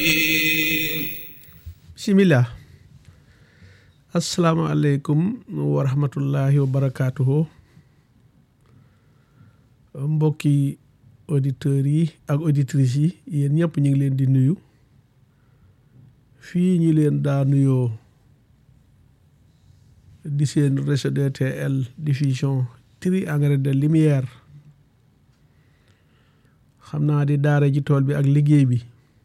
bisimilah asalaamaaleykum wa rahmatullahi wa barakaatuhu mbokki auditeurs yi ak auditrices yi yéen ñëpp ñu ngi leen di nuyu fii ñi leen daa nuyoo di seen réseau DTL diffusion triangle de lumière xam naa di daara ji tool bi ak liggéey bi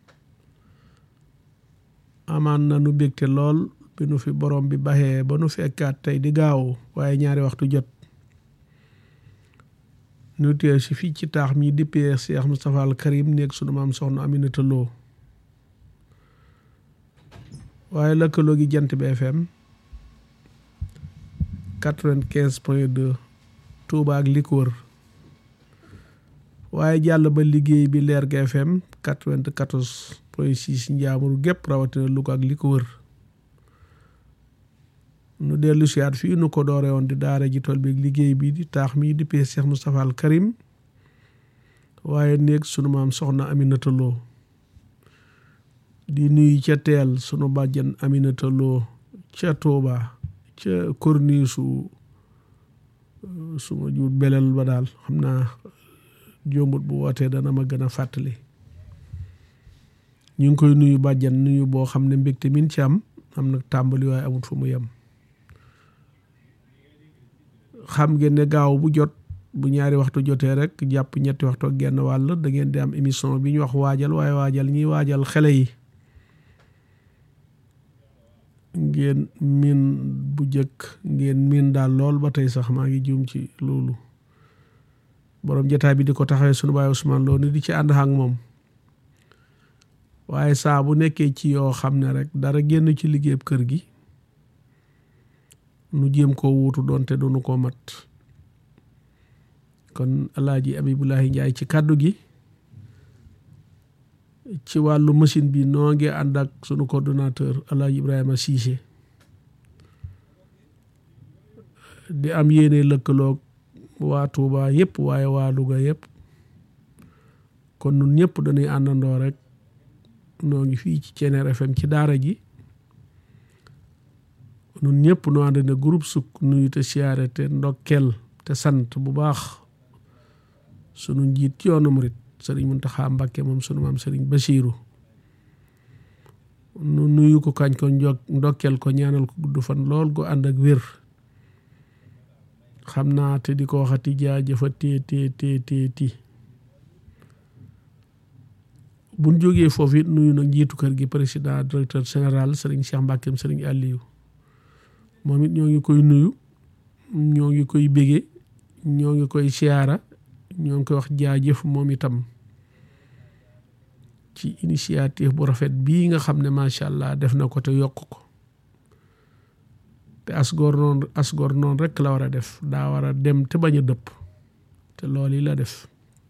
amaan na nu bégte lool bi nu fi borom bi baxee ba nu fekkaat tey di gaaw waaye ñaari waxtu jot nu teew si fii ci taax mi dippee Cheikh Moustapha al Karim nekk sunu maam soxna Aminata Lo waaye lëkkaloo gi jant bi FM quatre-vingt-quinze point deux Touba ak li ko wër waaye jàll ba liggéey bi leer ga FM quatre-vingt-quatorze point six njaamuru gépp rawatina Louga ak li ko wër nu dellu siyaat fii nu ko doore woon di daara ji tool bi liggéey bi di taax mi di pee Cheikh Moustapha al Karim waaye néeg sunu maam soxna Aminata Lo di nuyu ca teel sunu bàjjan Aminata Lo ca Touba ca korniisu suma juut belel ba daal xam naa jombut bu wootee dana ma gën a fàttali ñu ngi koy nuyu bàjjan nuyu boo xam ne mbégte min ci am am nag tàmbali waaye amut fu mu yem xam ngeen ne gaaw bu jot bu ñaari waxtu jotee rek jàpp ñetti waxtu ak genn wàll da ngeen di am émission bi ñu wax waajal waaye waajal ñiy waajal xele yi ngeen miin bu jëkk ngeen miin daal lool ba tey sax maa ngi juum ci loolu borom jotaay bi di ko taxawee sunu baay Ousmane Lo ni di ci ànd ak moom waaye saa bu nekkee ci yoo xam ne rek dara génn ci liggéeyub kër gi nu jéem koo wuutu doonte duñu ko mat kon alaaji Abibulahi Njaay ci kàddu gi ci wàllu machine bi noo ngi ànd ak sunu coordonnateur alaaji Ibrahima Cissé di am yéene lëkkaloog waa Touba yëpp waaye waa Louga yëpp kon nun ñëpp dañuy àndandoo rek noo ngi fii ci Ceneer FM ci daara ji nun ñëpp noo ànd ne groupe sukk nuyu te siyaare te ndokkel te sant bu baax sunu njiit ci yoonu murit sëriñ Muntaxa Mbàkke moom sunu maam sëriñ Basiiru nu nuyu ko kañ ko njog ndokkel ko ñaanal ko gudd fan lool go ànd ak wér xam naa te di ko waxati jaajëfa tée tée tée tée ti buñ jógee foofu it nuyu nag njiitu kër gi président directeur général sëriñ Cheikh Mbàkkeem sëriñ Aliou moom it ñoo ngi koy nuyu ñoo ngi koy bége ñoo ngi koy siyaara ñoo ngi koy wax jaajëf moom itam ci initiative bu rafet bii nga xam ne macha allah def na ko te yokk ko te asgoor noonu asgoor noonu rek la war a def daa war a dem te bañ a dëpp te loolu yi la def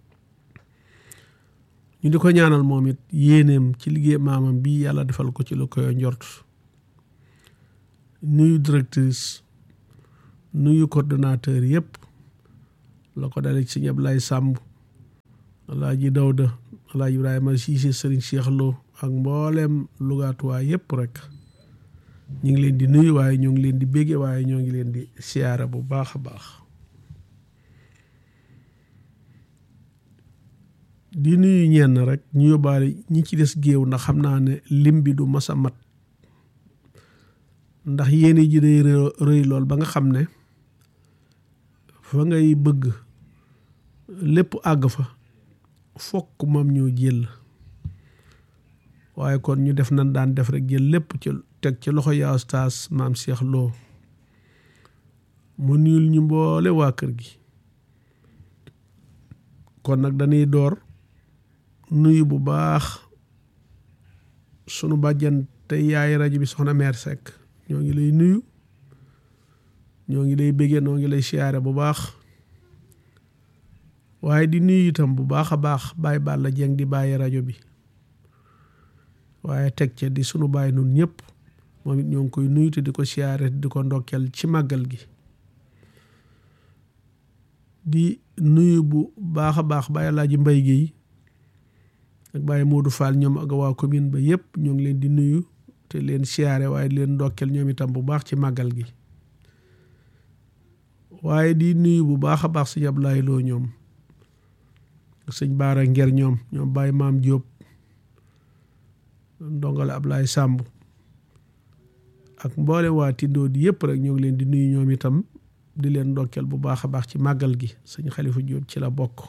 ñu di ko ñaanal moom it yéeneem ci liggéey maamam bii yàlla defal ko ci lu koy njort nuyu directrice nuyu coordonnateur yëpp la ko dale ci ñëpp lay sàmb alaaji Dawda alaaji Ibrahima Siise sëriñ Cheikh Lo ak mbooleem lugaatuwaa yëpp rek ñu ngi leen di nuyu waaye ñoo ngi leen di bégge waaye ñoo ngi leen di siyaara bu baax a baax di nuyu ñenn rek ñu yóbbaale ñi ci des géew ndax xam naa ne lim bi du mas a mat ndax yéene ji day rëy lool ba nga xam ne fa ngay bëgg lépp àgg fa fokk moom ñoo jël waaye kon ñu def nan daan def rek jël lépp ci teg ci loxo yaa ustaas maam Cheikh Lo mu nuyul ñu mboole waa kër gi kon nag dañuy door nuyu bu baax sunu bàjjan te yaay rajo bi soxna meer Seck ñoo ngi lay nuyu ñoo ngi lay béggee noo ngi lay siyaare bu baax waaye di nuyu itam bu baax a baax Baye Balla Dieng di bàyyi rajo bi waaye teg ca di sunu bàyyi nun ñëpp moom it ñoo ngi koy nuyu te di ko siyaare di ko ndokkeel ci màggal gi di nuyu bu baax a baax Baye Alaaji Mbay Géey ak Baye Modou Fall ñoom ak waa commune ba yëpp ñoo ngi leen di nuyu te leen siyaare waaye di leen ndokkeel ñoom itam bu baax ci màggal gi waaye di nuyu bu baax a baax sëñ Ablaye Lo ñoom sëñ Baara Nger ñoom ñoom Baye Maam Diop ndongale Ablaye Samb ak mboole waa Tindoo di yëpp rek ñoo ngi leen di nuyu ñoom itam di leen ndokkeel bu baax a baax ci màggal gi sëñ Xalifa Diop ci la bokk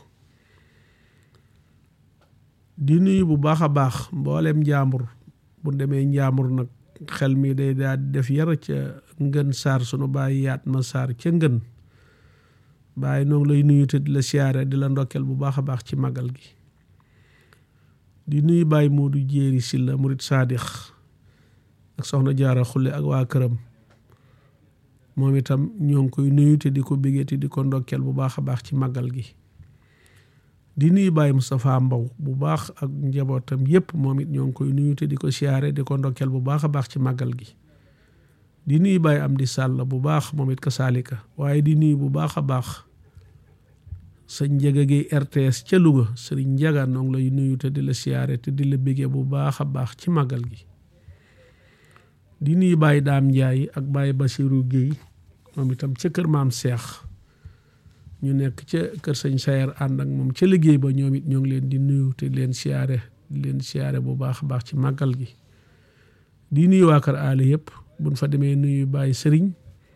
di nuyu bu baax a baax mbooleem njaambur bu demee njaambur nag xel mi day daal di def yara ca ngën saar sunu bàyyi yaat ma saar ca ngën bàyyi noo ngi lay nuyu te di la siyaare di la ndokkeel bu baax a baax ci màggal gi di nuyu bàyyi Moodu Jéeri Silla murit saadix ak soxna jaara xulle ak waa këram moom itam ñoo ngi koy nuyu te di ko bégee te di ko ndokkeel bu baax a baax ci màggal gi di nuyu Baye Moustapha Mbow bu baax ak njabootam yépp moom it ñoo ngi koy nuyu te di ko siyaare di ko ndokkeel bu baax a baax ci màggal gi di nuyu Baye Amdi Sàll bu baax moom it ka saalika waaye di nuyu bu baax a baax sëñ Njaga gi RTS ca Louga sëriñ Njaga noo ngi lay nuyu te di la siyaare te di la bégee bu baax a baax ci màggal gi di nuyu Baye Daam Njaay ak Baye Basiru Géey moom itam ca kër maam Seex ñu nekk ca kër sëñ Sayer ànd ak moom ca liggéey ba ñoom it ñoo ngi leen di nuyu te leen siyaare di leen siyaare bu baax a baax ci màggal gi di nuyu waa kër aale yëpp buñ fa demee nuyu Baye Sëriñ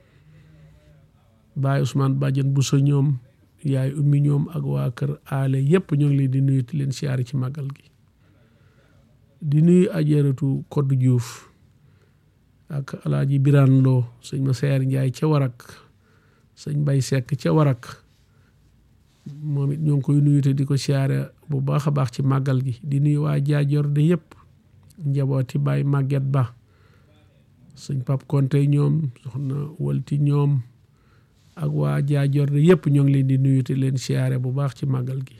Baye Ousmane Badiane Bousso ñoom yaay ummi ñoom ak waa kër aale yëpp ñoo ngi leen di nuyu te leen siyaare ci màggal gi di nuyu ajaratu Koddu Diouf ak alaaji Biraan Lo sëñ ma Sayer Njaay ca warak sëñ Bay Sekk ca warak moom it ñoo ngi koy nuyu te di ko siyaare bu baax a baax ci màggal gi di nuyu waa jaajoor de yëpp njabooti Baay Màgget Ba sëñ Pap Konte ñoom soxna Walti ñoom ak waa jaajoor de yëpp ñoo ngi leen di nuyu te leen siyaare bu baax ci màggal gi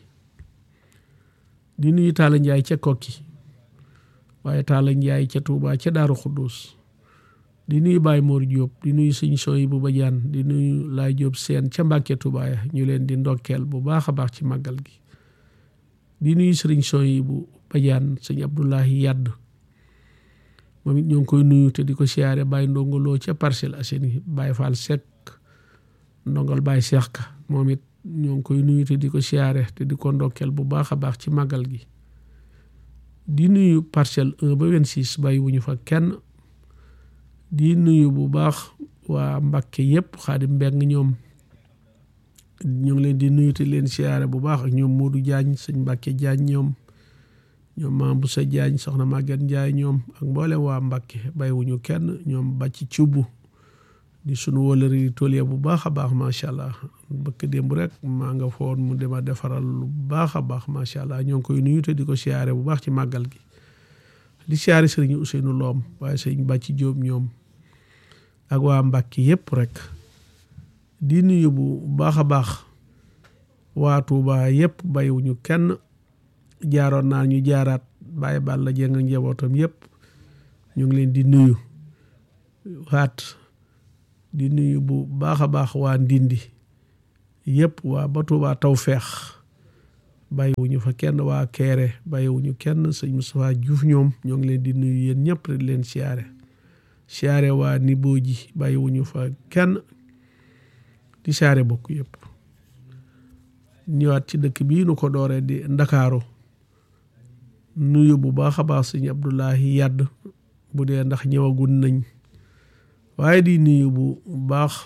di nuyu Taala Njaay ca Kokki waaye Taala Njaay ca Tuubaa ca Daaru Xuddus di nuyu Baye Mor Diop di nuyu sëñ Soy bu Badiane di nuyu Laay Diop seen ca Mbàkke Tuubaa ñu leen di ndokkeel bu baax a baax ci màggal gi di nuyu sëriñ Soy bu Badiane sëñ Abdoulahi Yadd moom it ñoo ngi koy nuyu te di ko siyaare Baye ndongoloo ca Parcelles Assainies Baye Fall Seck ndongal Baye Seex Ka moom it ñoo ngi koy nuyu te di ko siyaare te di ko ndokkeel bu baax a baax ci màggal gi di nuyu Parcelles 1 ba 26 bàyyi wuñu fa kenn di nuyu bu baax waa Mbàkke yëpp Xaadim Mbeng ñoom ñu ngi leen di nuyu te leen siyaare bu baax ak ñoom Modou Diagne sëñ Mbàkke Diagne ñoom ñoom Maam bu sa Diagne soxna Maguette Ndiaye ñoom ak mboole waa Mbàkke bàyyiwuñu kenn ñoom bàcc cubb di sunu wëlëri tool bu baax a baax macha allah bëkk démb rek maa nga foon mu dema defaral lu baax a baax macha allah ñoo ngi koy nuyu te di ko siyaare bu baax ci màggal gi di siyaare sëriñ Ousseynou Loom waaye sëriñ Bàcci Jóob ñoom ak waa Mbàkke yëpp rek di nuyu bu baax a baax waa Tuuba yëpp bàyyiwuñu kenn jaaroon naa ñu jaaraat bàyyi bal la jeng ak njabootam yëpp ñu ngi leen di nuyu waat di nuyu bu baax a baax waa Ndindi yëpp waa ba Tuuba Tawfeex bàyyiwuñu fa kenn waa Keere bàyyiwuñu kenn sëñ Moustapha Diouf ñoom ñoo ngi leen di nuyu yéen ñëpp di leen siyaare siyaare waa Niboo ji bàyyiwuñu fa kenn di siyaare bokk yëpp ñëwaat ci dëkk bii nu ko dooree di Ndakaaru nuyu bu baax a baax sëñ Abdoulahi Yadd bu dee ndax ñëwagun nañ waaye di nuyu bu baax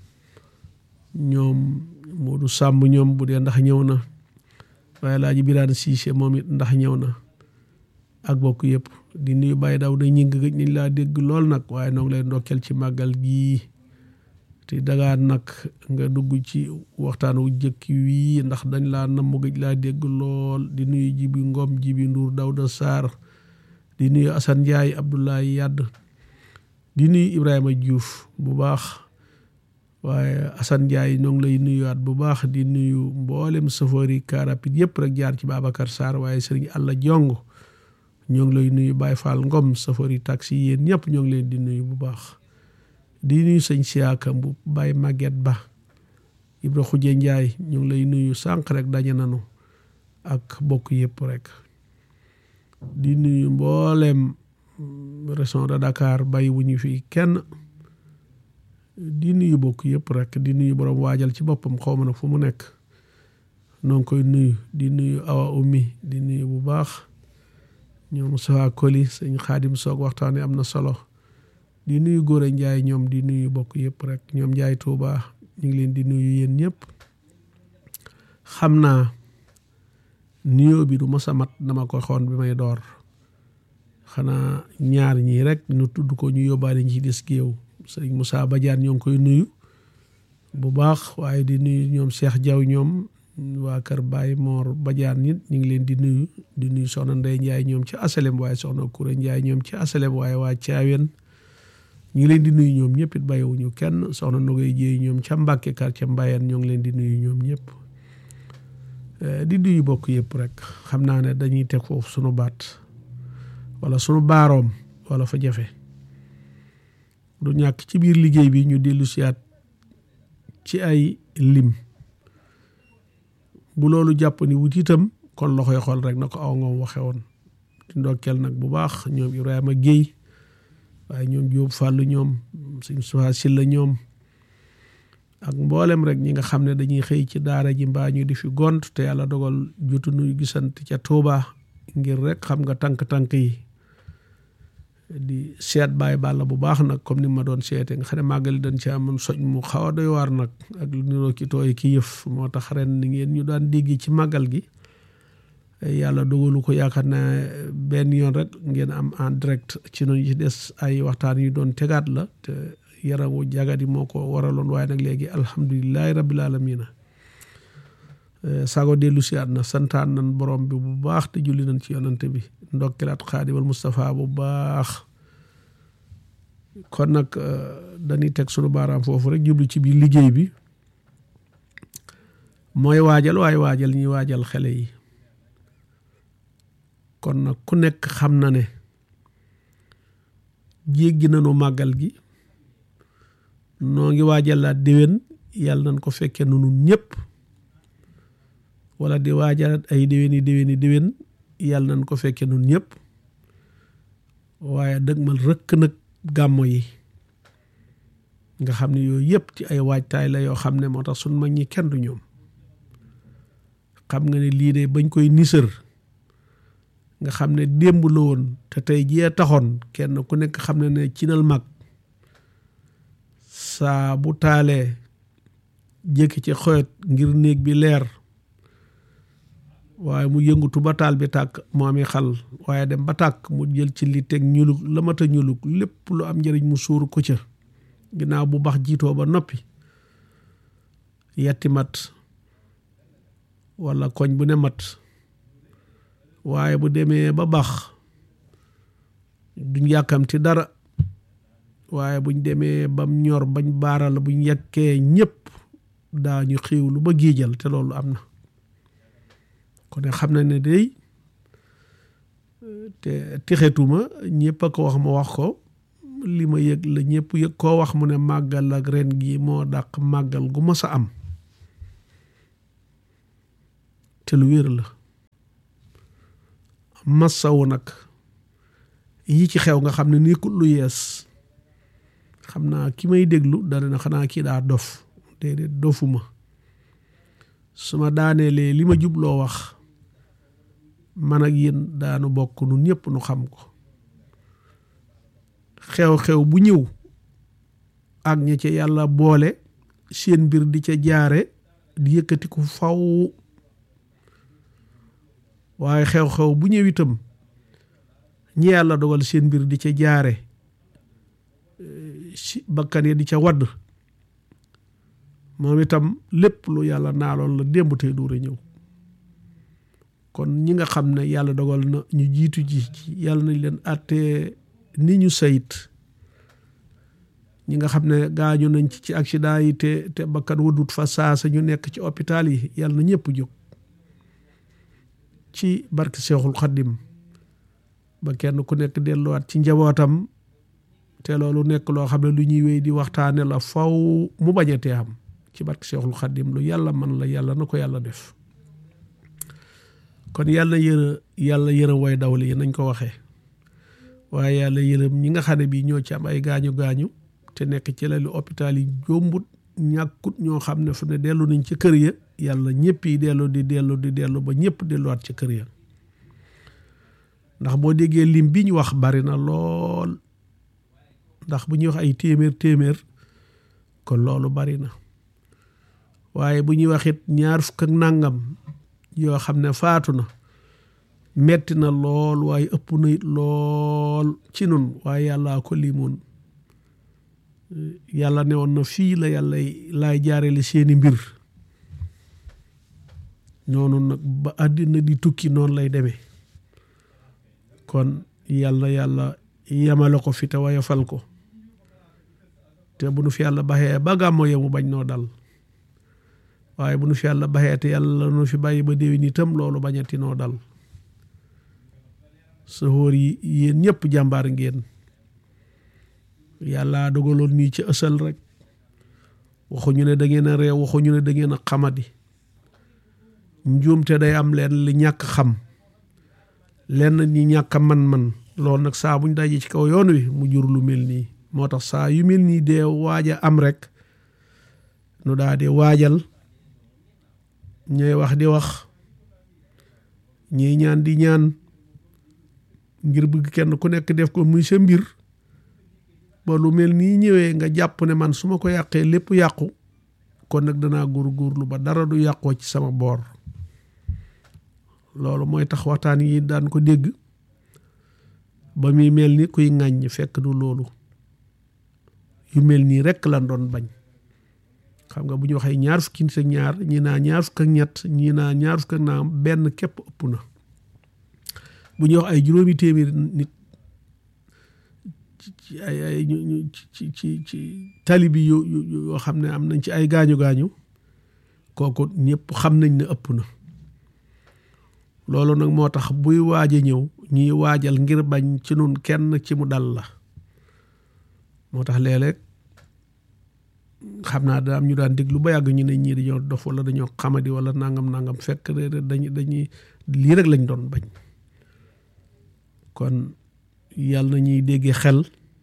ñoom Modou Sàmb ñoom bu dee ndax ñëw na waaye laaji Biraan Siise moom it ndax ñëw na ak bokk yëpp di nuyu Baye daw da ñing gëj nañ laa dégg lool nag waaye noo ngi lay ndokkeel ci màggal gii te dagaan nag nga dugg ci waxtaan wu jëkk wii ndax dañ laa namm gëj laa dégg lool di nuyu Jibi Ngom Jibi Nduur Dawda Sarr di nuyu Assane Ndiaye Abdoulaye Yadd di nuyu Ibrahima Diouf bu baax waaye Assane Ndiaye ñoo ngi lay nuyuwaat bu baax di nuyu mboolem chauffeur yi car rapide yëpp rek jaar ci Babacar Sarr waaye Serigne Alla Jong ñoo ngi lay nuyu Baye Fall Ngom chauffeur yi taxi yéen ñëpp ñoo ngi leen di nuyu bu baax di nuyu sëñ Siaka bu Baye Maguette Ba Ibra Xuje Ndiaye ñu ngi lay nuyu sànq rek daje nanu ak bokk yëpp rek di nuyu mbooleem région de Dakar bàyyi wu ñu fi kenn di nuyu bokk yëpp rek di nuyu borom waajal ci boppam xaw ma nag fu mu nekk noo ngi koy nuyu di nuyu awa ummi di nuyu bu baax ñoom Sowa Koli sëñ Xaadim Soog waxtaan am na solo di nuyu Góora Njaay ñoom di nuyu bokk yëpp rek ñoom Njaay Tuuba ñu ngi leen di nuyu yéen ñëpp xam naa nuyoo bi du mos a mat dama ko xoon bi may door xanaa ñaar ñii rek ñu tudd ko ñu yóbbaale ñi ci des géew sëñ Moussa Badiane ñoo ngi koy nuyu bu baax waaye di nuyu ñoom Cheikh Diaw ñoom waa kër Baye Mor Badiane nit ñu ngi leen di nuyu di nuyu soxna Ndeye Ndiaye ñoom ci asalem waaye soxna Kouré Ndiaye ñoom ci asalem waaye waa Thiawen ñu ngi leen di nuyu ñoom ñëpp it bàyyiwuñu kenn soxna Nogay Jéey ñoom ca Mbàkke quartier Mbayeen ñoo ngi leen di nuyu ñoom ñëpp di nuyu bokk yëpp rek xam naa ne dañuy teg foofu sunu baat wala sunu baaroom wala fa jafe du ñàkk ci biir liggéey bi ñu dellu siyaat ci ay lim bu loolu jàpp ni wut itam kon loxoy xool rek na ko aw ngoom waxe woon di ndokkeel nag bu baax ñoom Ibrahima Guèye waaye ñoom Jóob Fàllu ñoom suñ suwaa silla ñoom ak mboolem rek ñi nga xam ne dañuy xëy ci daara ji mbaa ñu di fi gont te yàlla dogal jotu nuy gisant ca Tuuba ngir rek xam nga tànk-tànk yi di seet bàyyi bàlla bu baax nag comme ni ma doon seete nga xam ne màggali dañ ci amoon soj mu xaw a doy waar nag ak lu niroo ki tooy ki yëf moo tax ren ni ngeen ñu daan dégg ci màggal gi yàlla dogalu ko yaakaar naa benn yoon rek ngeen am en direct ci noonu ci des ay waxtaan yu doon tegaat la te yaramu jagadi moo ko waraloon waaye nag léegi alhamdulilahi rabbil alamina sago dellu si at na santaan nan borom bi bu baax te julli nañ ci yonante bi ndokkilaat xaadimal Moustapha bu baax kon nag dañuy teg sunu baaraam foofu rek jublu ci biir liggéey bi mooy waajal waaye waajal ñuy waajal xele yi kon nag ku nekk xam na ne jéggi nañu màggal gi noo ngi waajalaat déwén yàlla nañ ko fekkee nu nun ñëpp wala di waajalaat ay déwéni déwéni déwén yàlla nañ ko fekkee nun ñëpp waaye dëgmal rëkk nag gàmmo yi nga xam ne yooyu yëpp ci ay waajtaay la yoo xam ne moo tax suñ mag ñi kenn du ñoom xam nga ne lii de bañ koy nisër nga xam ne démb la woon te tey jii taxoon kenn ku nekk xam ne ne cinal mag saa bu taalee jékki ci xoyot ngir néeg bi leer waaye mu yëngutu ba taal bi tàkk mu ami xal waaye dem ba tàkk mu jël ci li teg ñulug la mat a ñulug lépp lu am njëriñ mu suur ko ca ginnaaw bu bax jiitoo ba noppi yetti mat walla koñ bu ne mat waaye bu demee ba bax duñ yàkkamti dara waaye buñ demee bam ñor bañ baaral buñ yekkee ñëpp daañu xiiwlu ba giijal te loolu am na kon ne xam na ne day te tixetuma ñëpp a ko wax ma wax ko li ma yëg la ñëpp yëg koo wax mu ne màggal ak ren gi moo dàq màggal gu mas a am te lu wér la massawu nag yi ci xew nga xam ne nekkul lu yees xam naa ki may déglu dana na xanaa kii daa dof déedéet dofuma su ma daaneelee li ma jubloo wax man ak yéen daanu bokk nu ñëpp nu xam ko xew-xew bu ñëw ak ña ca yàlla boole seen mbir di ca jaare di yëkkati ko faw waaye xew-xew bu ñëw itam ñi yàlla dogal seen mbir di ca jaare si bakkan yi di ca wadd moom itam lépp lu yàlla naaloon la démb tey duur a ñëw kon ñi nga xam ne yàlla dogal na ñu jiitu ji ci yàlla nañ leen àttee ni ñu sayit ñi nga xam ne gaañu nañ ci ci accident yi te te bakkan wadut fa saasa ñu nekk ci hôpital yi yàlla na ñëpp jóg ci barke Seexul Xaddim ba kenn ku nekk delluwaat ci njabootam te loolu nekk loo xam ne lu ñuy wéy di waxtaane la faw mu bañatee am ci barke Seexul Xaddim lu yàlla man la yàlla na ko yàlla def kon yàlla yërë yàlla yërëm way dawli yi nañ ko waxee waaye yàlla yërëm ñi nga xam ne bii ñoo ci am ay gaañu gaañu te nekk ci lali hôpital yi jombut ñàkkut ñoo xam ne fu ne dellu nañ ci kër ya yàlla ñëpp yi dellu di dellu di dellu ba ñëpp delluwaat ci kër ya ndax boo déggee lim bi ñu wax bari na lool ndax bu ñuy wax ay téeméer téeméer kon loolu bari na waaye bu ñuy wax it ñaar fukk ak nàngam yoo xam ne faatu na metti na lool waaye ëpp na it lool ci nun waaye yàllaa ko limoon yàlla ne woon na fii la yàlla laay jaarale seeni mbir noonu nag ba àddina di tukki noonu lay demee kon yàlla yàlla yemale ko fi te wayafal ko te bu nu fi yàlla baxee ba gàmmo yemu bañ noo dal waaye bu nu fi yàlla baxee te yàlla nu fi bàyyi ba déwén itam loolu bañati noo dal sa xóor yi yéen ñëpp jàmbaar ngeen yàlla dogaloon nii ci ësal rek waxuñu ne da ngeen a réew waxuñu ne da ngeen a xamadi njuumte day am leen li ñàkk xam lenn ñi ñàkk man-man loolu nag saa buñ dajee ci kaw yoon wi mu jur lu mel nii moo tax saa yu mel nii dee waaja am rek nu daa di waajal ñooy wax di wax ñuy ñaan di ñaan ngir bëgg kenn ku nekk def ko muy sa mbir ba lu mel nii ñëwee nga jàpp ne man su ma ko yàqee lépp yàqu kon nag danaa góorgóorlu ba dara du yàqoo ci sama boor loolu mooy tax waxtaan yi daan ko dégg ba muy mel ni kuy ŋàññ fekk du loolu yu mel nii rekk lan doon bañ xam nga bu ñu waxee ñaar fukki nit ak ñaar ñi naa ñaar fukk ak ñett ñi naa ñaar fukk ak naam benn képp ëpp na bu ñuy wax ay juróomi téeméeri nit ci ay ay ñu ci ci ci tali bi yoo yoo xam ne am nañ ci ay gaañu gaañu kooku ñëpp xam nañ ne ëpp na loolu nag moo tax buy waaj a ñëw ñuy waajal ngir bañ ci nun kenn ci mu dal la moo tax léeg-léeg xam naa da am ñu daan déglu ba yàgg ñu ne ñii dañoo dof wala dañoo xamadi wala nangam nangam fekk dañuy dañuy lii rek lañ doon bañ kon yàlla na ñuy déggee xel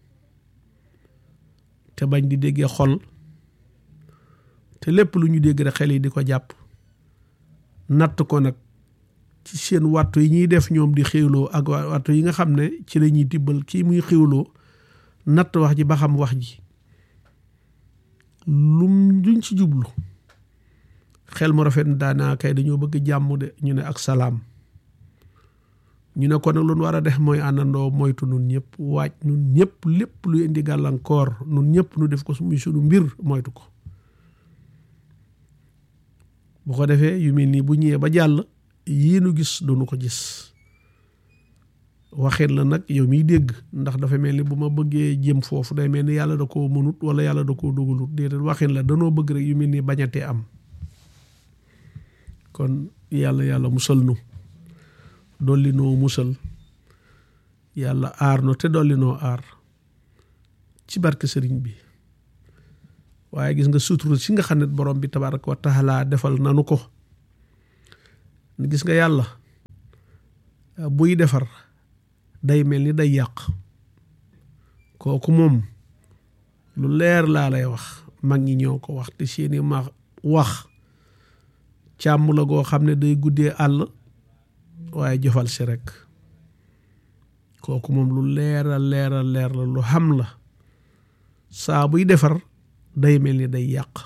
te bañ di déggee xol te lépp lu ñu dégg rek xel yi di ko jàpp natt ko nag ci seen wattu yi ñuy def ñoom di xéwloo ak wattu yi nga xam ne ci la ñuy tibbal kii muy xéwloo natt wax ji ba xam wax ji lum duñ ci jublu xel mu rafet daanaa kay dañoo bëgg jàmm de ñu ne ak salaam ñu ne ko nag lu nu war a def mooy àndandoo moytu nun ñëpp waaj nun ñëpp lépp lu indi gàllankoor nun ñëpp nu def ko muy sunu mbir moytu ko bu ko defee yu mel nii bu ñëwee ba jàll yii nu gis duñu ko gis waxin la nag yow miy dégg ndax dafa mel ni bu ma bëggee jëm foofu day mel ni yàlla da koo mënut wala yàlla da koo dogalut déedéet waxin la danoo bëgg rek yu mel ni bañatee am kon yàlla yàlla musal nu dolli noo musal yàlla aar no te dolli noo aar ci barke sëriñ bi waaye gis nga sutura si nga xam ne borom bi tabaraka wa taala defal nanu ko gis nga yàlla buy defar day mel ni day yàq kooku moom lu leer laa lay wax mag ñi ñoo ko wax te seeni ma wax càmm la goo xam ne day guddee àll waaye jëfal si rek kooku moom lu leera leera leer la lu xam la saa buy defar day mel ni day yàq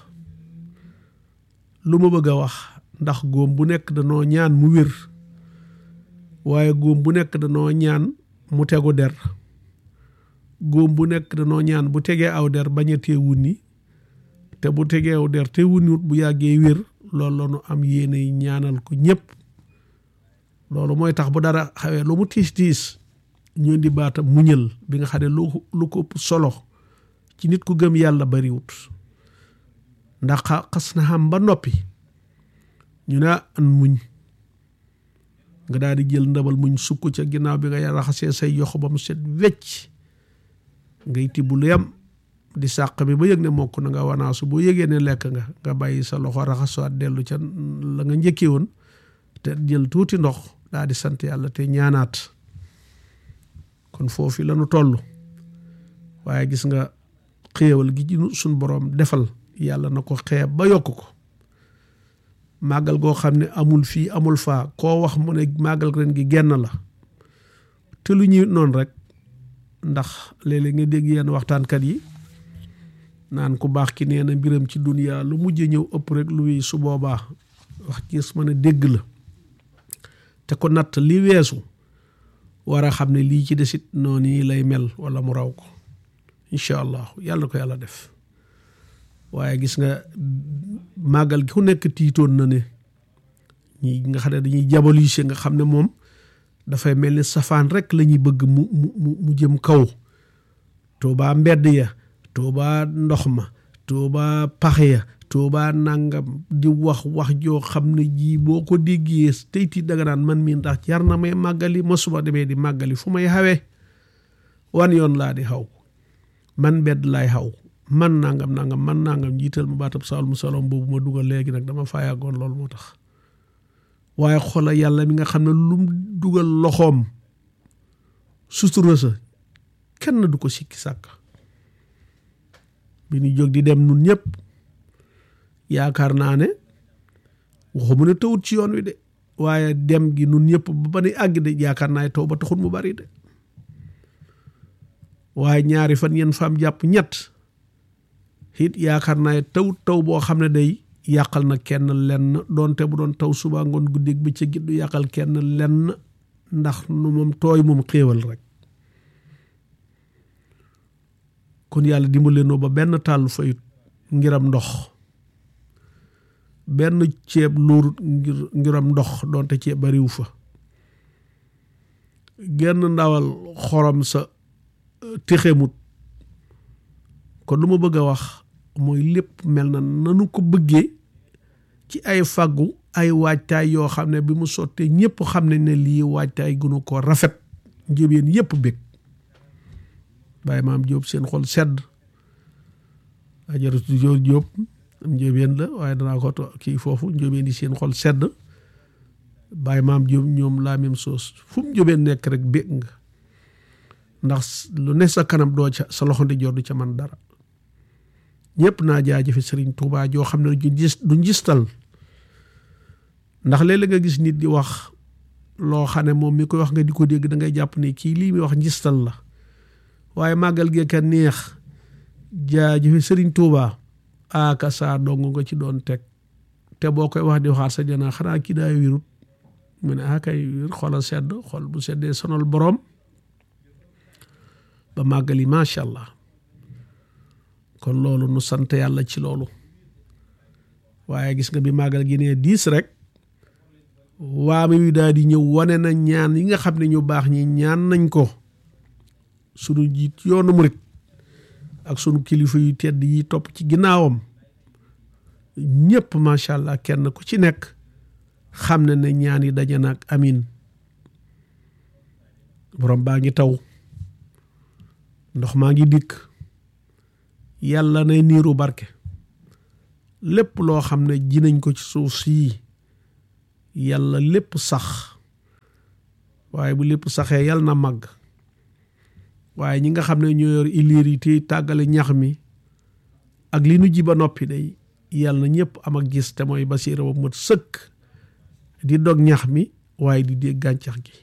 lu ma bëgg a wax ndax góom bu nekk danoo ñaan mu wér waaye góom bu nekk danoo ñaan mu tegu der góom bu nekk danoo ñaan bu tegee aw der bañ a tee wunni te bu tegee aw der te wunniwut bu yàggee wér loolu la nu am yéene ñaanal ko ñëpp loolu mooy tax bu dara xawee lu mu tiis tiis ñu di baata muñal bi nga xam ne lu lu ko ëpp solo ci nit ku gëm yàlla bariwut ndax xas na xam ba noppi ñu ne an muñ nga daal di jël ndabal muñ sukk ca ginnaaw bi nga raxasee say yoxo ba mu set wecc ngay tibb lu yam di sàq bi ba yëg ne mokk na nga wanaasu boo yëgee ne lekk nga nga bàyyi sa loxo raxasuwaat dellu ca la nga njëkkee woon te jël tuuti ndox daa di sant yàlla te ñaanaat kon foofu la nu toll waaye gis nga xéewal gi ci suñ boroom defal yàlla na ko xeeb ba yokk ko màggal goo xam ne amul fii amul faa koo wax mu ne màggal ren gi genn la te lu ñuy noonu rek ndax léeg-léeg nga dégg yenn waxtaankat yi naan ku baax ki nee na mbiram ci duniya lu mujj ñëw ëpp rek lu su boobaa wax gis mën a dégg la te ko natt li weesu war a xam ne lii ci desit noonu lay mel wala mu raw ko incha allah yàlla ko yàlla def waaye gis nga màggal gi ku nekk tiitoon na ne ñi nga xam ne dañuy jabalise nga xam ne moom dafay mel ni safaan rek la ñuy bëgg mu mu mu jëm kaw tuubaa mbedd ya tuubaa ndox ma tuubaa pax ya tuubaa nangam di wax wax joo xam ne jii boo ko déggee tey tiit danga naan man mii ndax jar na may màggali ma suba demee di màggali fu may xawee wan yoon laa di xaw man mbedd laay xaw man nangam nangam man nangam jiital mu baatab saalum salom boobu ma dugal léegi nag dama faa yàggoon loolu moo tax waaye xoola yàlla mi nga xam ne lu mu dugal loxoom sutura sa kenn du ko sikki sàkk bi ñu jóg di dem nun ñëpp yaakaar naa ne waxu mu ne tawut ci yoon wi de waaye dem gi nun ñëpp ba ba ni àgg de yaakaar naa taw ba taxul mu bari de waaye ñaari fan yenn faam jàpp ñett it yaakaar naa taw taw boo xam ne day yàqal na kenn lenn doonte bu doon taw suba ngoon guddeeg bëccëg gi du yàqal kenn lenn ndax nu moom tooy moom xéewal rek kon yàlla dimbale noo ba benn tàll fayut ngiram ndox benn ceeb luurut ngir ngiram ndox doonte ceeb bariwu fa genn ndawal xorom sa texemut kon lu ma bëgg a wax mooy lépp mel na nanu ko bëggee ci ay fàggu ay waajtaay yoo xam ne bi mu sottee ñëpp xam ne ne lii waajtaay gënu ko rafet njëbeen yëpp bég bàyyi maam Jóob seen xol sedd ajaratu joor Jóob am njëbeen la waaye danaa ko kii foofu njëbeen yi seen xol sedd bàyyi maam Jóob ñoom la même chose fu mu njëbeen nekk rek bég nga ndax lu ne sa kanam doo ca sa loxo ndi jor du ca man dara ñëpp naa jaajëfe sëriñ Tuubaa joo xam ne du gis du ngistal ndax léeg-léeg nga gis nit di wax loo xam ne moom mi koy wax nga di ko dégg da ngay jàpp ne kii lii muy wax ngistal la waaye màggal gee ka neex jaajëfe sëriñ Tuubaa aaka saa dong nga ci doon teg te boo koy wax di waxaat sa jana xanaa kii daa wirut mu ne akay wir xolal sedd xol bu seddee sonal boroom ba màggal yi macha allah kon loolu nu sant yàlla ci loolu waaye gis nga bi màggal gi nee diis rek waame wi daal di ñëw wane na ñaan yi nga xam ne ñu baax ñi ñaan nañ ko sunu jiit yoonu murit ak sunu kilifa yu tedd yi topp ci ginnaawam ñëpp macha allah kenn ku ci nekk xam ne ne ñaan yi daje na ak amin borom baa ngi taw ndox maa ngi dikk yàlla nay niiru barke lépp loo xam ne ji nañ ko ci suuf sii yàlla lépp sax waaye bu lépp saxee yàlla na màgg waaye ñi nga xam ne ñoo yor iliir yi te tàggale ñax mi ak li nu ji ba noppi day yàlla na ñëpp am ak gis te mooy basiira ba mat sëkk di dog ñax mi waaye di dégg gàncax gi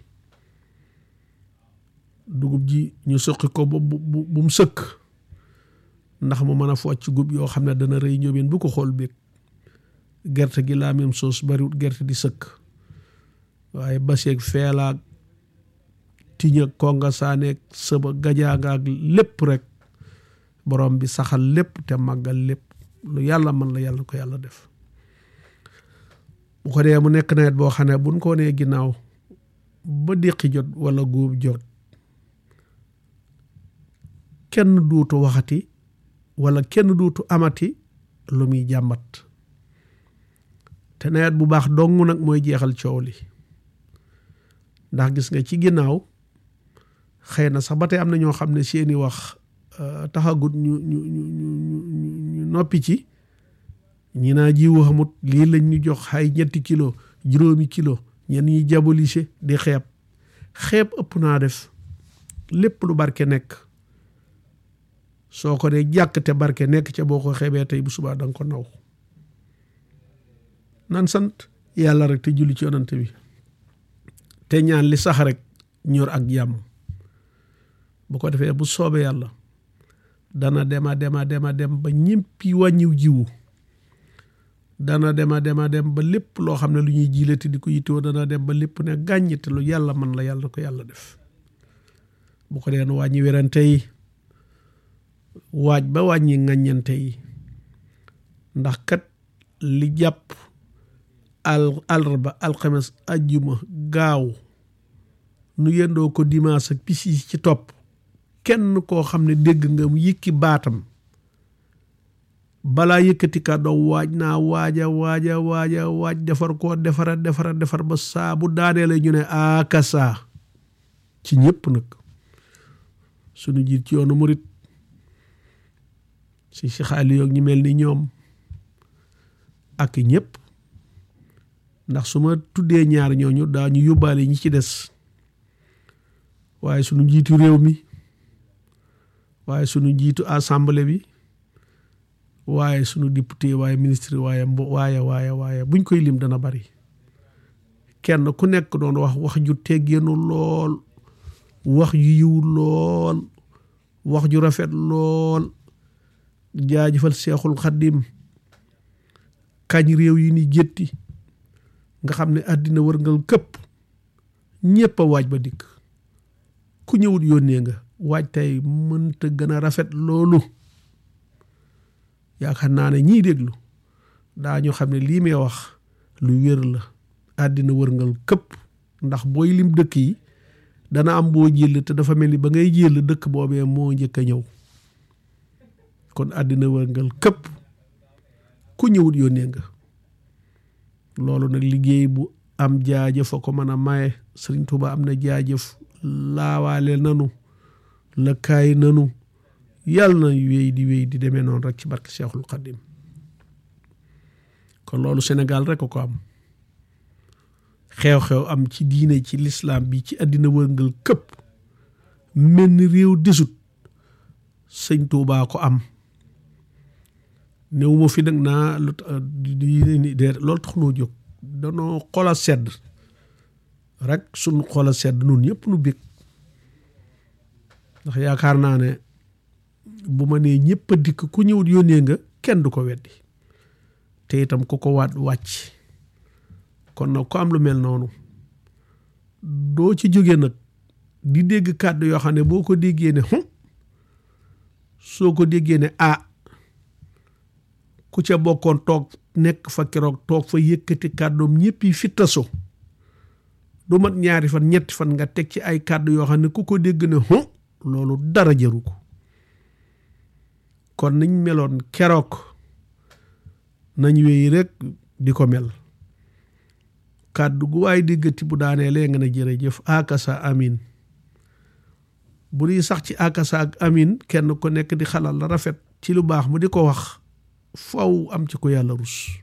dugub ji ñu suqi ko ba bu bu mu sëkk ndax mu mën a focc gub yoo xam ne dana rëy ñóobeen bu ko xool beeg gerte gi la même chose bariwut gerte di sëkk waaye baseeg feelaag tiña konga saaneeg sëba gajaanga ak lépp rek borom bi saxal lépp te màggal lépp lu yàlla mën la yàlla ko yàlla def bu ko dee mu nekk nawet boo xam ne buñ ko nee ginnaaw ba déqi jot wala góob jot kenn duutu waxati wala kenn duutu amati lu muy jàmbat te nawet bu baax dong nag mooy jeexal coow li ndax gis nga ci ginnaaw xëy na sax ba tey am na ñoo xam ne seeni wax taxagut ñu ñu ñu ñu ñu noppi ci ñi naa jiwu xamut lii lañ ñu jox ay ñetti kilo juróomi kilo ñenn ñi diaboliser di xeeb xeeb ëpp naa def lépp lu barke nekk soo ko dee jàkk te barke nekk ca boo ko xeebee tey bu subaa danga ko naw nan sant yàlla rek te julli ci yonante bi te ñaan li sax rek ñor ak jàmm bu ko defee bu soobee yàlla dana dema dema dema dem ba ñëppi wàññiw jiwu dana dema dema dem ba lépp loo xam ne lu ñuy jiilati di ko yittewoo dana dem ba lépp ne gàññ te lu yàlla man la yàlla ko yàlla def bu ko deen wàññi werante yi waaj ba wàññi ŋàññante yi ndax kat li jàpp al alraba alxames ajjuma gaaw nu yendoo ko dimanche ak pis yi ci topp kenn koo xam ne dégg nga mu yëkki baatam balaa yëkkati kàddoo waaj naa waaja waaja waaja waaj defar koo defara defara defar ba saa bu daanee la ñu ne akasa ci ñëpp nag suñu jiit ci yoonu murit si si xaali yoog ñi mel ni ñoom ak ñëpp ndax su ma tuddee ñaar ñooñu daa ñu yóbbaale ñi ci des waaye sunu njiitu réew mi waaye sunu njiitu assemblée bi waaye sunu député waaye ministre waaye mbo waaye waaye waaye buñ koy lim dana bari kenn ku nekk doon wax wax ju teggeenu lool wax ju yiw lool wax ju rafet lool jaajëfal seexul xaddim kañ réew yi ni gétti nga xam ne àddina wërngal këpp ñépp a waaj ba dikk ku ñëwut yónnee nga waaj tey mënta gën a rafet loolu yaakaar naa ne ñiy déglu daa ñu xam ne lii may wax lu wér la àddina wërngal këpp ndax booy lim dëkk yi dana am boo jël te dafa mel ni ba ngay jël dëkk boobee moo njëkk a ñëw kon àddina wërngal këpp ku ñëwut yónnee nga loolu nag liggéey bu am jaajëf a ko mën a maye Sëriñ Tuuba am na jaajëf laawaale nanu la kaay nanu yàlla na wéy di wéy di demee noonu rek ci barke Seexul Xaddim kon loolu Sénégal rek a ko am xew-xew am ci diine ci lislaam bi ci àddina wërngal këpp mel ni réew desut sëñ Tuubaa ko am néew ma fi nag naa lu de loolu tax noo jóg danoo xol a sedd rek suñ xol a sedd nun ñëpp nu bég ndax yaakaar naa ne bu ma nee ñëpp a dikk ku ñëwut yónnee nga kenn du ko weddi te itam ku ko waat wàcc kon nag ku am lu mel noonu doo ci jóge nag di dégg kàddu yoo xam ne boo ko déggee ne hum soo ko déggee ne ah ku ca bokkoon toog nekk fa keroog toog fa yëkkati kàddoom ñëpp yi fi taso du mat ñaari fan ñetti fan nga teg ci ay kàddu yoo xam ne ku ko dégg ne hum loolu dara jaru ko kon nañ meloon keroog nañ wéy rek di ko mel kàddu gu waay déggati bu daanee lee nga ne jërëjëf akasa amin bu di sax ci akasa ak amin kenn ku nekk di xalal la rafet ci lu baax mu di ko wax faw am ci ko yàlla rus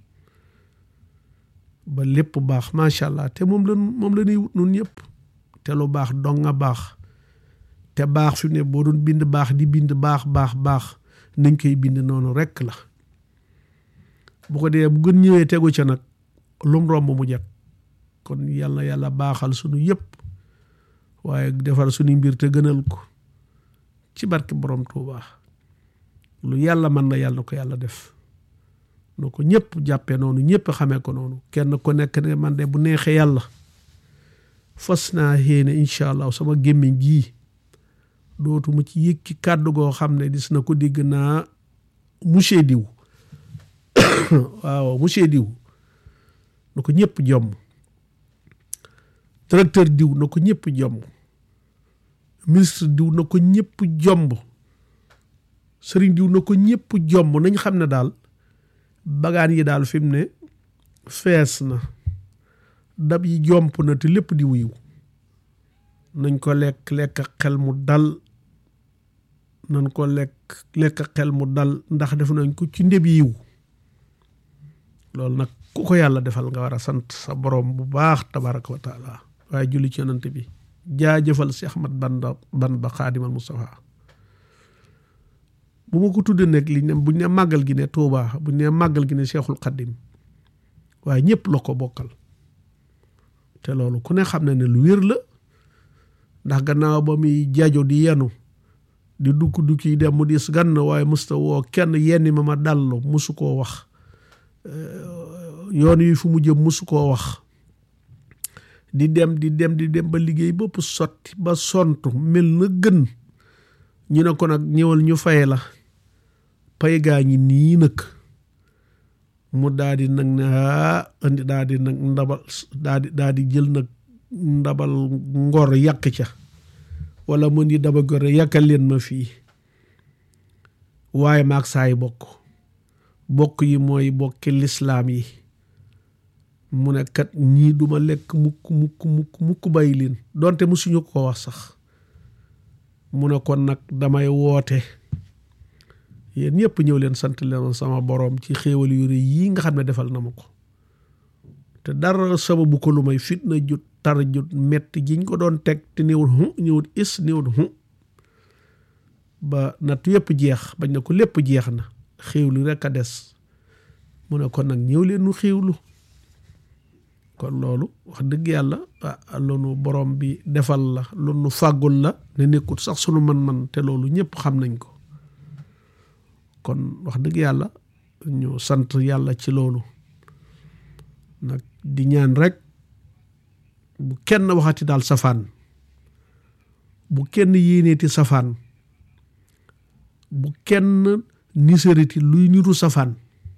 ba lépp baax macha allah te moom la moom la ñuy wut nun ñëpp te lu baax dong nga baax te baax fi ne boo doon bind baax di bind baax baax baax nañ koy bind noonu rekk la bu ko dee bu gën ñëwee tegu ca nag lum romb mu jag kon yàlla yàlla baaxal sunu yëpp waaye defar suñu mbir te gënal ko ci barke borom Tuubaa lu yàlla mën na yàlla na ko yàlla def na ko ñëpp jàppee noonu ñëpp xamee ko noonu kenn ku nekk ne man de bu neexee yàlla fas naa yéene incha allah sama gémmiñ gii dootuma ci yëkki kàddu goo xam ne dis na ko dégg naa monsieur diw waaw monsieur diw na ko ñëpp jomm directeur diw na ko ñëpp jomb ministre diw na ko ñëpp jomb sëriñ diw na ko ñëpp jomb nañ xam ne daal bagaan yi daal fi mu ne fees na dab yi jomp na te lépp di wuyu nañ ko lekk lekk xel mu dal nañ ko lekk lekk xel mu dal ndax def nañ ko ci ndeb yiw loolu nag ku ko yàlla defal nga war a sant sa borom bu baax tabaraka wa taala waaye julli ci yonante bi jaajëfal si Ahmad Bamba Bamba Xaadimal Mustafa bu ma ko tuddee nag li ne buñ ne màggal gi ne Tuubaa buñ ne màggal gi ne Seexul Xaddim waaye ñëpp la ko bokkal te loolu ku ne xam na ne lu wér la ndax gannaaw ba muy jajo di yenu di dukk dukki dem mu dis gann waaye musta woo kenn yenni ma ma dallu musu koo wax yoon yi fu mu jëm musu koo wax di dem di dem di dem ba liggéey bëpp sotti ba sontu mel na gën ñu ne ko nag ñëwal ñu fay la pay gaa ñi nii nag mu daa di nag ne aa indi daa di nag ndabal daa di daa di jël nag ndabal ngor yàq ca wala mu ni daba gore yàkkal leen ma fii waaye maag saay bokk bokk yi mooy bokki lislaam yi mu ne kat ñii duma lekk mukk mukk mukk mukk bàyyi leen donte musuñu ko wax sax mu ne kon nag damay woote yéen ñëpp ñëw leen sant leen sama boroom ci xéewal yu rëy yii nga xam ne defal na ma ko te dara sababu ko lu may fitna jut tar jut metti jiñ ko doon teg te néewul hu ñëwut is néewut hu ba natt yëpp jeex bañ na ko lépp jeex na xéewlu rekk a des mu ne kon nag ñëw leen nu xéewlu kon loolu wax dëgg yàlla ah lu nu borom bi defal la lu nu fàggul la ne nekkut sax sunu man-man te loolu ñëpp xam nañ ko kon wax dëgg yàlla ñu sant yàlla ci loolu nag di ñaan rek bu kenn waxati daal safaan bu kenn yéeneeti safaan bu kenn nisariti luy niru safaan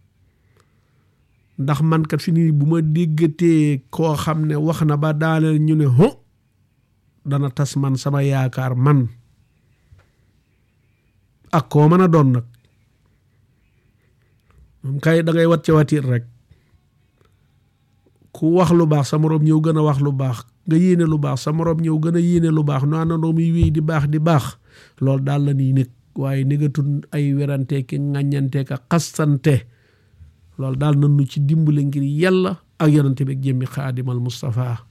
ndax man kat fi nii bu ma déggatee koo xam ne wax na ba daaneel ñu ne ho dana tas man sama yaakaar man ak koo mën a doon nag moom kay da ngay wat ca watit rek ku wax lu baax sa moroom ñëw gën a wax lu baax nga yéene lu baax sa moroom ñëw gën a yéene lu baax nu àndandoo muy wéy di baax di baax loolu daal la nii nekk waaye négatul ay werante ki ŋàññante ka xastante loolu daal nanu ci dimbale ngir yàlla ak yonante bi ak jëmmi xaadimal Mustafa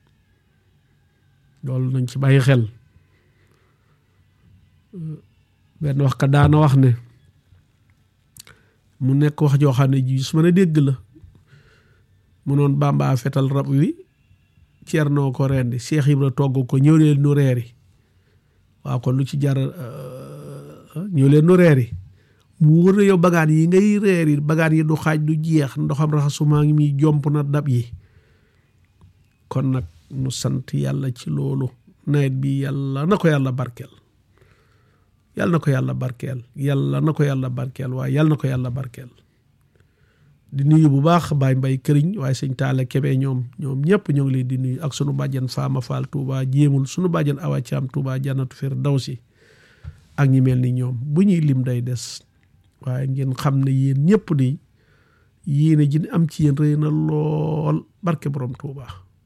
loolu nañ ci bàyyi xel benn wax ka daana wax ne mu nekk wax joo xam ne ji su mën a dégg la mu noon Bàmba fetal rab wi Ceernoo ko rendi Cheikh Ibra togg ko ñëw leen nu reeri waaw kon lu ci jar ñëw leen nu reeri mu wër na yow bagaan yi ngay reeri bagaan yi du xaaj du jeex ndoxam raxasumaa ngi muy jomp na dab yi kon nag nu sant yàlla ci loolu nawet bi yàlla na ko yàlla barkeel yàlla na ko yàlla barkeel yàlla na ko yàlla barkeel waaye yàlla na ko yàlla barkeel di nuyu bu baax baay mbay këriñ waaye sëñ taala kebe ñoom ñoom ñëpp ñoo ngi leen di nuyu ak sunu bàjjan faama faal tuuba jéemul sunu bàjjan awa caam tuuba jannatu fir daw si ak ñi mel ni ñoom bu ñuy lim day des waaye ngeen xam ne yéen ñëpp di yéene ji am ci yéen rëy na lool barke borom tuuba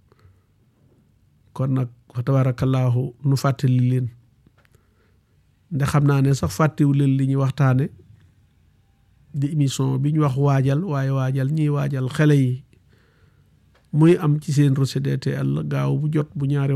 kon nag fa tabaarakallaahu nu fàttali leen ndax xam naa ne sax fàttewu leen li ñuy waxtaane di émission bi ñu wax waajal waaye waajal ñiy waajal xale yi muy am ci seen RCDTL gaaw bu jot bu ñaari